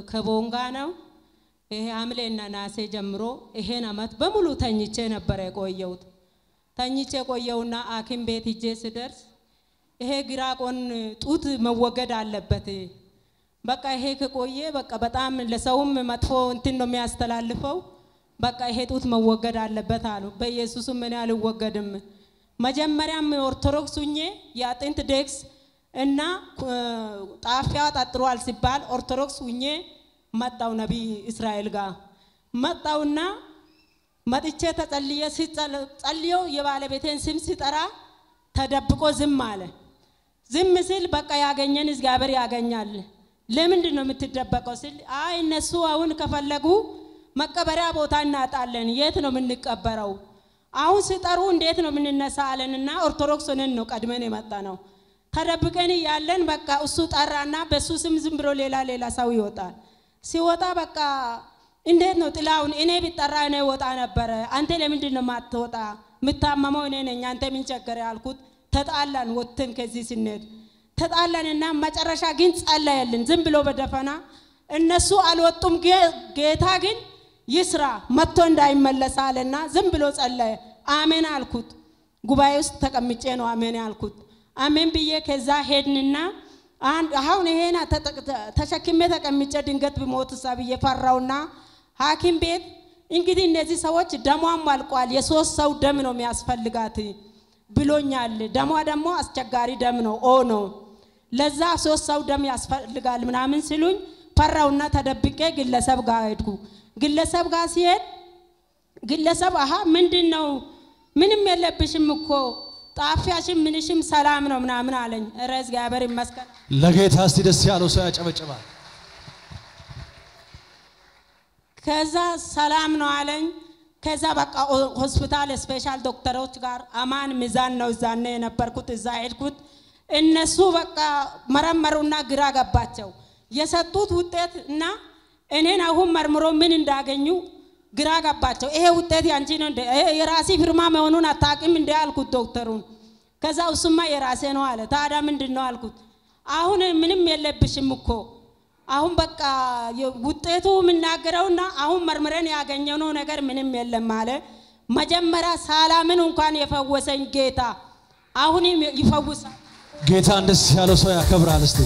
ከቦንጋ ነው። ይሄ ሐምሌና ናሴ ጀምሮ ይሄን አመት በሙሉ ተኝቼ ነበረ የቆየሁት። ተኝቼ ቆየውና ሐኪም ቤት ሂጄ ስደርስ ይሄ ግራ ጎን ጡት መወገድ አለበት። በቃ ይሄ ከቆየ በቃ በጣም ለሰውም መጥፎ እንትን ነው የሚያስተላልፈው። በቃ ይሄ ጡት መወገድ አለበት አሉ። በኢየሱስም እኔ አልወገድም። መጀመሪያም ኦርቶዶክስ ሁኜ የአጥንት ዴክስ እና ጣፊያ ጠጥሯል ሲባል ኦርቶዶክስ ሁኜ መጣው ነቢይ እስራኤል ጋር መጣውና መጥቼ ተጸልየ ጸልዮ የባለቤቴን ስም ሲጠራ ተደብቆ ዝም አለ። ዝም ሲል በቃ ያገኘን እግዚአብሔር ያገኛል። ለምንድን ነው የምትደበቀው? ስል አይ እነሱ አሁን ከፈለጉ መቀበሪያ ቦታ እናጣለን። የት ነው የምንቀበረው? አሁን ሲጠሩ እንዴት ነው የምንነሳ አለንና ኦርቶዶክስ ሆነን ነው ቀድመን የመጣ ነው። ተደብቀን ያለን በቃ እሱ ጠራና በሱ ስም ዝም ብሎ ሌላ ሌላ ሰው ይወጣል። ሲወጣ በቃ እንዴት ነው ጥላውን እኔ ቢጠራ እኔ ወጣ ነበረ። አንተ ለምንድን ነው ማትወጣ? የምታመመው እኔ ነኝ። አንተ ምን ቸገረ ያልኩት። ተጣላን። ወጥተን ከዚህ ስንሄድ ተጣላንና መጨረሻ ግን ጸለየልን ዝም ብሎ በደፈና እነሱ አልወጡም። ጌታ ግን ይስራ መጥቶ እንዳይመለስ አለና ዝም ብሎ ጸለየ። አሜን አልኩት። ጉባኤ ውስጥ ተቀምጬ ነው አሜን ያልኩት። አሜን ብዬ ከዛ ሄድንና አሁን ይሄን ተሸክሜ ተቀምጬ ድንገት ብሞት ሳ ብዬ ፈራውና ሐኪም ቤት እንግዲህ እነዚህ ሰዎች ደሟም አልቋል፣ የሶስት ሰው ደም ነው የሚያስፈልጋት ብሎኛል። ደሟ ደግሞ አስቸጋሪ ደም ነው፣ ኦ ነው። ለዛ ሶስት ሰው ደም ያስፈልጋል ምናምን ሲሉኝ ፈራውና ተደብቄ ግለሰብ ጋር ሄድኩ። ግለሰብ ጋር ሲሄድ ግለሰብ አሀ ምንድን ነው ምንም የለብሽም እኮ ጣፊያሽም ምንሽም ሰላም ነው ምናምን አለኝ። ኧረ እግዚአብሔር ይመስገን። ለጌታ እስቲ ደስ ያለው ሰው ያጨበጭባል። ከዛ ሰላም ነው አለኝ። ከዛ በቃ ሆስፒታል ስፔሻል ዶክተሮች ጋር አማን ሚዛን ነው እዛነ የነበርኩት እዛ ሄድኩት። እነሱ በቃ መረመሩና ግራ ገባቸው። የሰጡት ውጤት እና እኔን አሁን መርምሮ ምን እንዳገኙ ግራ ገባቸው። ይሄ ውጤት ያንቺ ነው እንደ የራሲ ፊርማ መሆኑን አታውቂም እንደ አልኩት ዶክተሩን። ከዛ እሱማ የራሴ ነው አለ። ታዲያ ምንድን ነው አልኩት። አሁን ምንም የለብሽም እኮ አሁን በቃ ውጤቱ የምናገረውና አሁን መርምረን ያገኘነው ነገር ምንም የለም አለ። መጀመሪያ ሳላምን እንኳን የፈወሰኝ ጌታ አሁንም ይፈውሳል። ጌታን ደስ ያለው ሰው ያከብራል። እስቲ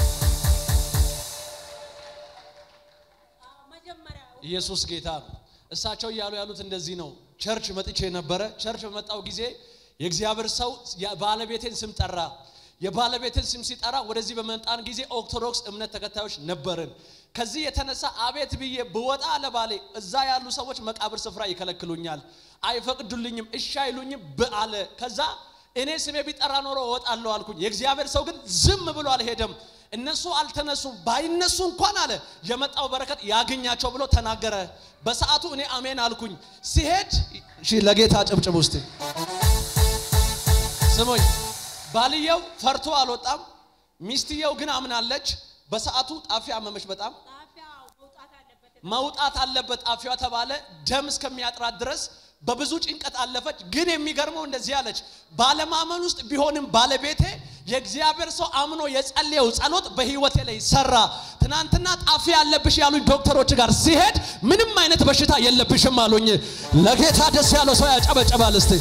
ኢየሱስ ጌታ ነው። እሳቸው እያሉ ያሉት እንደዚህ ነው። ቸርች መጥቼ ነበረ። ቸርች በመጣው ጊዜ የእግዚአብሔር ሰው ባለቤቴን ስም ጠራ። የባለቤትን ስም ሲጠራ ወደዚህ በመጣን ጊዜ ኦርቶዶክስ እምነት ተከታዮች ነበርን። ከዚህ የተነሳ አቤት ብዬ ብወጣ ለባሌ እዛ ያሉ ሰዎች መቃብር ስፍራ ይከለክሉኛል፣ አይፈቅዱልኝም፣ እሺ አይሉኝም አለ። ከዛ እኔ ስሜ ቢጠራ ኖሮ እወጣለሁ አልኩኝ። የእግዚአብሔር ሰው ግን ዝም ብሎ አልሄደም። እነሱ አልተነሱም። ባይነሱ እንኳን አለ የመጣው በረከት ያገኛቸው ብሎ ተናገረ። በሰዓቱ እኔ አሜን አልኩኝ። ሲሄድ ለጌታ ጭብጭብ ውስጥ ስሙኝ ባልየው ፈርቶ አልወጣም። ሚስትየው ግን አምናለች። በሰዓቱ ጣፊያ አመመች። በጣም መውጣት አለበት ጣፊያ ተባለ። ደም እስከሚያጥራት ድረስ በብዙ ጭንቀት አለፈች። ግን የሚገርመው እንደዚህ አለች፣ ባለማመን ውስጥ ቢሆንም ባለቤቴ የእግዚአብሔር ሰው አምኖ የጸለየው ጸሎት በህይወቴ ላይ ሰራ። ትናንትና ጣፊያ ያለብሽ ያሉኝ ዶክተሮች ጋር ሲሄድ ምንም አይነት በሽታ የለብሽም አሉኝ። ለጌታ ደስ ያለው ሰው ያጨበጨባል እስቲ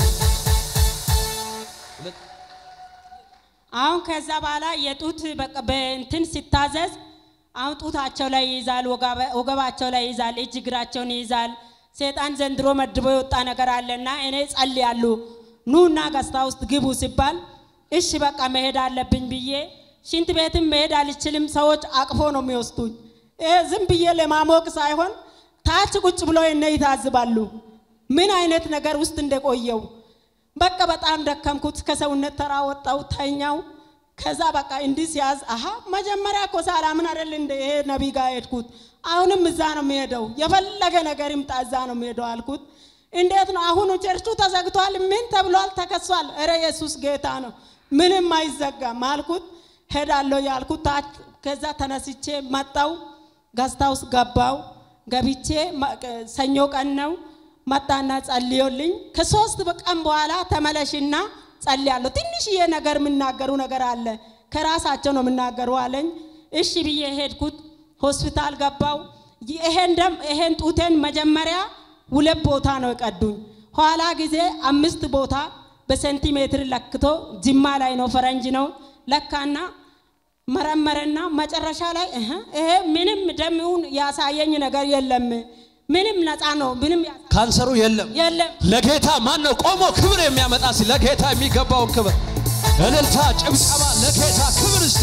አሁን ከዛ በኋላ የጡት በቃ በእንትን ሲታዘዝ አሁን ጡታቸው ላይ ይይዛል፣ ወገባቸው ላይ ይይዛል፣ እጅ እግራቸውን ይይዛል። ሴጣን ዘንድሮ መድቦ የወጣ ነገር አለና እኔ ጸልያለሁ ኑና ገስታ ውስጥ ግቡ ሲባል እሺ በቃ መሄድ አለብኝ ብዬ ሽንት ቤትም መሄድ አልችልም። ሰዎች አቅፎ ነው የሚወስዱኝ። ይሄ ዝም ብዬ ለማሞቅ ሳይሆን ታች ቁጭ ብሎ እነ ይታዝባሉ ምን አይነት ነገር ውስጥ እንደቆየው በቃ በጣም ደከምኩት። ከሰውነት ተራ ወጣው ተኛው። ከዛ በቃ እንዲህ ሲያዝ አሀ መጀመሪያ እኮ ሳላምን አይደል እንደ ይሄ ነቢይ ጋር ሄድኩት። አሁንም እዛ ነው የሚሄደው፣ የፈለገ ነገር ይምጣ እዛ ነው የሚሄደው አልኩት። እንዴት ነው አሁኑ ቸርቹ ተዘግቷል፣ ምን ተብሏል፣ ተከሷል። እረ ኢየሱስ ጌታ ነው፣ ምንም አይዘጋም አልኩት። ሄዳለሁ ያልኩት ታች ከዛ ተነስቼ መጣው፣ ገዝታ ውስጥ ገባው። ገብቼ ሰኞ ቀን ነው መጣና ጸልዮልኝ ከሶስት ቀን በኋላ ተመለሽና ጸልያለሁ። ትንሽዬ ነገር የምናገሩ ነገር አለ ከራሳቸው ነው የምናገሩ አለኝ። እሺ ብዬ ሄድኩት። ሆስፒታል ገባው። ይሄን ደም ይሄን ጡቴን መጀመሪያ ሁለት ቦታ ነው የቀዱኝ። ኋላ ጊዜ አምስት ቦታ በሴንቲሜትር ለክቶ ጅማ ላይ ነው ፈረንጅ ነው ለካና መረመረና መጨረሻ ላይ እህ ይሄ ምንም ደምውን ያሳየኝ ነገር የለም። ምንም ነፃ ነው። ምንም ያሳ- ካንሰሩ የለም። የለም። ለጌታ ማን ነው ቆሞ ክብር የሚያመጣ ሲ ለጌታ የሚገባውን ክብር እልልታ፣ ጭብጨባ ለጌታ ክብር እስቲ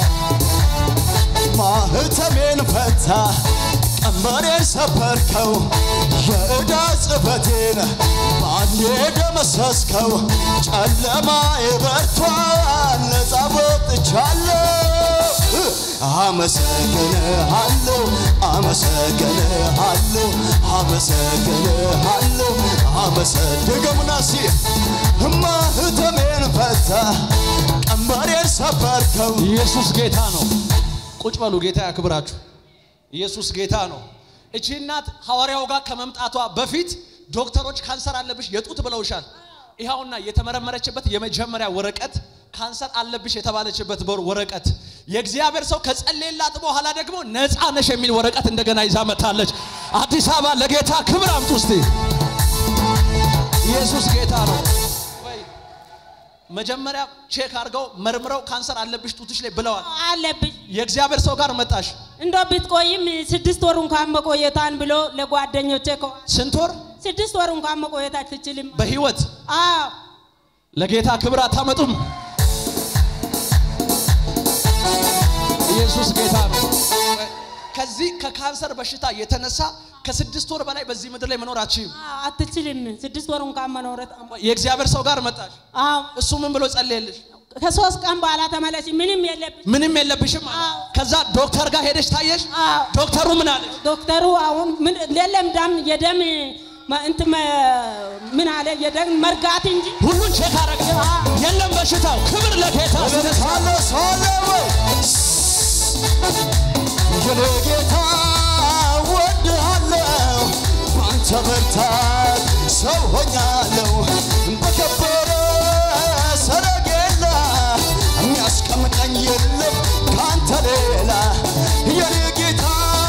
ማህተሜን ፈታ ቀንበሬን ሰበርከው የዕዳ ጽሕፈቴን በአንዴ ደመሰስከው ጨለማ የበርቷል ነፃ ወጥቻለሁ አመሰግንሃለሁ አመሰግንሃለሁ አመሰግንሃለሁ አመሰድገሙና ሲ ማህተሜን ፈታ ቀንበሬን ሰበርከው ኢየሱስ ጌታ ነው። ቁጭ በሉ፣ ጌታ ያክብራችሁ። ኢየሱስ ጌታ ነው። እቺ እናት ሐዋርያው ጋር ከመምጣቷ በፊት ዶክተሮች ካንሰር አለብሽ የጡት ብለውሻል። ይኸውና የተመረመረችበት የመጀመሪያ ወረቀት ካንሰር አለብሽ የተባለችበት በር- ወረቀት የእግዚአብሔር ሰው ከጸለየላት በኋላ ደግሞ ነፃ ነሽ የሚል ወረቀት እንደገና ይዛ መጥታለች። አዲስ አበባ ለጌታ ክብር አምጡ እስቲ። ኢየሱስ ጌታ ነው። ወይ መጀመሪያ ቼክ አድርገው መርምረው ካንሰር አለብሽ ጡትሽ ላይ ብለዋል። አለብኝ የእግዚአብሔር ሰው ጋር መጣሽ። እንዶ ብትቆይም ስድስት ወር እንኳን መቆየታን ብሎ ለጓደኞቼ ከ- ስንት ወር ስድስት ወር እንኳን መቆየት አትችልም። በህይወት አዎ ለጌታ ክብር አታመጡም? ኢየሱስ ጌታ ነው። ከዚህ ከካንሰር በሽታ የተነሳ ከስድስት ወር በላይ በዚህ ምድር ላይ መኖር አትችይም። አዎ፣ አትችልም። ስድስት ወር እንኳን መኖረት የእግዚአብሔር ሰው ጋር መጣሽ። አዎ እሱ ምን ብሎ ጸለየልሽ? ከሶስት ቀን በኋላ ተመለሽ። ምንም የለብሽ። ምንም የለብሽም አለ። አዎ። ከዛ ዶክተር ጋር ሄደሽ ታየሽ። አዎ ዶክተሩ ምን አለሽ? ዶክተሩ አሁን ምን የለም ደም የደም መ- እንትን መ- ምን አለ የደም መርጋት እንጂ ሁሉን ቼክ አረገ። የለም በሽታው። ክብር ለጌታ ስነሳ ሳለ ሳለ ወይ የኔ ጌታ ወድሃለሁ ባንተ ብርታት ሰው ሆኛለሁ በከበረ ሰረጌላ የሚያስቀምጠኝ የለም ካንተ ሌላ የኔ ጌታ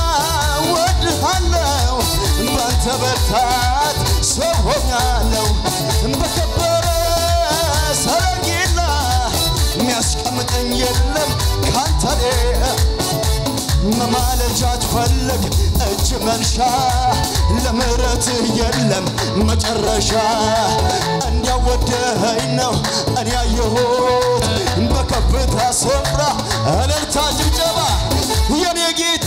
ወድሃለሁ ባንተ ብርታት ሰው ሆኛለሁ በከበረ ሰረጌላ የሚያስቀምጠኝ የለም ካንተ ሌላ መማለጃ ትፈልግ እጅ መንሻ ለምሕረት የለም መጨረሻ እንዲያወደኸኝ ነው እኔ ያየሁት በከፍታ ስፍራ እልልታ ጭብጨባ የኔ ጌታ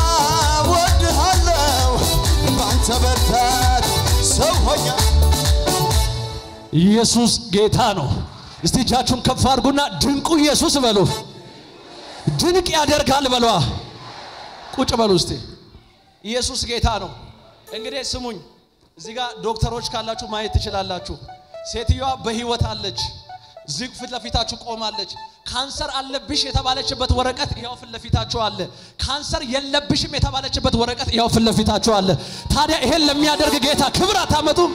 ወድሃለሁ ባንተ በርታት ሰው ሆኛ ኢየሱስ ጌታ ነው። እስቲ እጃችሁን ከፍ አድርጉና ድንቁ ኢየሱስ በሉ። ድንቅ ያደርጋል በሏ። ቁጭ በሉ እስቲ። ኢየሱስ ጌታ ነው። እንግዲህ ስሙኝ፣ እዚህ ጋር ዶክተሮች ካላችሁ ማየት ትችላላችሁ። ሴትዮዋ በህይወት አለች። ዝግ ፊት ለፊታችሁ ቆማለች። ካንሰር አለብሽ የተባለችበት ወረቀት ያው ፊት ለፊታችሁ አለ። ካንሰር የለብሽም የተባለችበት ወረቀት ያው ፊት ለፊታችሁ አለ። ታዲያ ይሄን ለሚያደርግ ጌታ ክብር አታመጡም?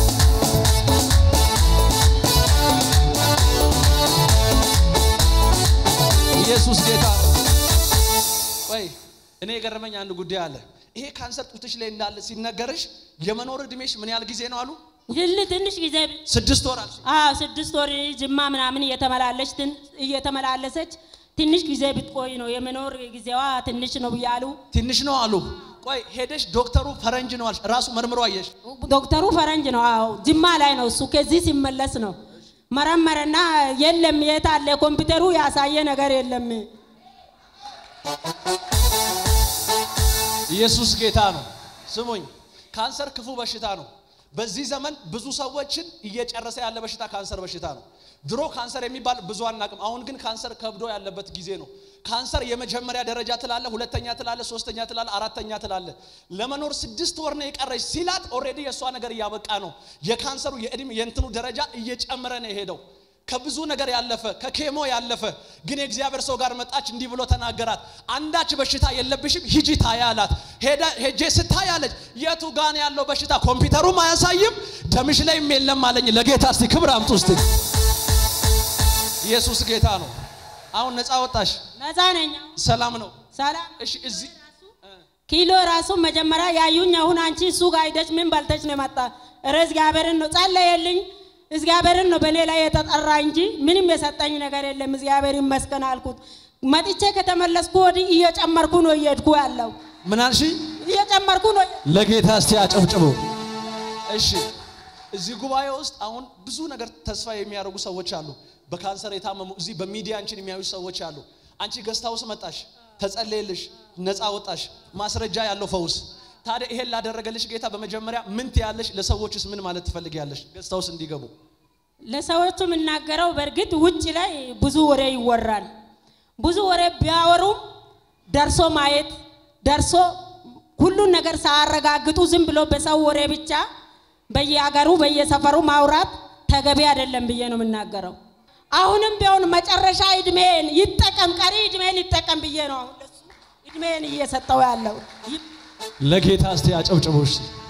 ኢየሱስ ጌታ ነው። ወይ እኔ የገረመኝ አንድ ጉዳይ አለ። ይሄ ካንሰር ጡትሽ ላይ እንዳለ ሲነገርሽ የመኖር እድሜሽ ምን ያህል ጊዜ ነው አሉ? ይል ትንሽ ጊዜ ስድስት ወር አልሽ። አዎ ስድስት ወር ጅማ ምናምን እየተመላለች ትን- እየተመላለሰች ትንሽ ጊዜ ብትቆይ ነው የመኖር ጊዜዋ ትንሽ ነው ብያሉ። ትንሽ ነው አሉ። ቆይ ሄደሽ ዶክተሩ ፈረንጅ ነው አልሽ። ራሱ መርምሮ አየሽ። ዶክተሩ ፈረንጅ ነው። አዎ ጅማ ላይ ነው እሱ። ከዚህ ሲመለስ ነው መረመረና የለም የት አለ ኮምፒውተሩ ያሳየ ነገር የለም። ኢየሱስ ጌታ ነው። ስሙኝ፣ ካንሰር ክፉ በሽታ ነው። በዚህ ዘመን ብዙ ሰዎችን እየጨረሰ ያለ በሽታ ካንሰር በሽታ ነው። ድሮ ካንሰር የሚባል ብዙ አናቅም። አሁን ግን ካንሰር ከብዶ ያለበት ጊዜ ነው። ካንሰር የመጀመሪያ ደረጃ ትላለ፣ ሁለተኛ ትላለ፣ ሶስተኛ ትላለ፣ አራተኛ ትላለ። ለመኖር ስድስት ወር ነው የቀረች ሲላት ኦልሬዲ የእሷ ነገር እያበቃ ነው። የካንሰሩ የእድሜ የእንትኑ ደረጃ እየጨመረ ነው የሄደው ከብዙ ነገር ያለፈ ከኬሞ ያለፈ ግን የእግዚአብሔር ሰው ጋር መጣች። እንዲህ ብሎ ተናገራት። አንዳች በሽታ የለብሽም ሂጂ ታያ አላት። ሄዳ- ሄጄ ስታይ አለች የቱ ጋን ያለው በሽታ ኮምፒውተሩም አያሳይም ደምሽ ላይም የለም አለኝ። ለጌታ እስቲ ክብር አምጡ እስቲ። ኢየሱስ ጌታ ነው። አሁን ነፃ ወጣሽ፣ ነፃ ነኝ። ሰላም ነው። ሰላም እሺ እዚህ ኪሎ ራሱ መጀመሪያ ያዩኝ አሁን አንቺ እሱ ጋር ሂደሽ ምን በልተሽ ነው የመጣ? ኧረ እግዚአብሔርን ነው ጸለየልኝ። እግዚአብሔርን ነው በእኔ ላይ የተጠራ እንጂ ምንም የሰጠኝ ነገር የለም። እግዚአብሔር ይመስገን አልኩት። መጥቼ ከተመለስኩ ወዲህ እየጨመርኩ ነው እየሄድኩ ያለው ምን አልሽ? እየጨመርኩ ነው። ለጌታ እስቲ አጨብጭቡ። እሺ እዚህ ጉባኤ ውስጥ አሁን ብዙ ነገር ተስፋ የሚያደርጉ ሰዎች አሉ። በካንሰር የታመሙ እዚህ በሚዲያ አንቺን የሚያዩ ሰዎች አሉ። አንቺ ገስት ሃውስ መጣሽ፣ ተጸለየልሽ፣ ነፃ ወጣሽ፣ ማስረጃ ያለው ፈውስ። ታዲያ ይሄን ላደረገልሽ ጌታ በመጀመሪያ ምን ትያለሽ? ለሰዎችስ ምን ማለት ትፈልጊያለሽ? ገስት ሃውስ እንዲገቡ ለሰዎቹ የምናገረው በእርግጥ ውጭ ላይ ብዙ ወሬ ይወራል። ብዙ ወሬ ቢያወሩም ደርሶ ማየት ደርሶ ሁሉን ነገር ሳያረጋግጡ ዝም ብሎ በሰው ወሬ ብቻ በየሀገሩ በየሰፈሩ ማውራት ተገቢ አይደለም ብዬ ነው የምናገረው። አሁንም ቢሆን መጨረሻ እድሜን ይጠቀም፣ ቀሪ እድሜን ይጠቀም ብዬ ነው አሁን ለሱ እድሜን እየሰጠው ያለው። ለጌታ እስቲ አጨብጭቡ። እስቲ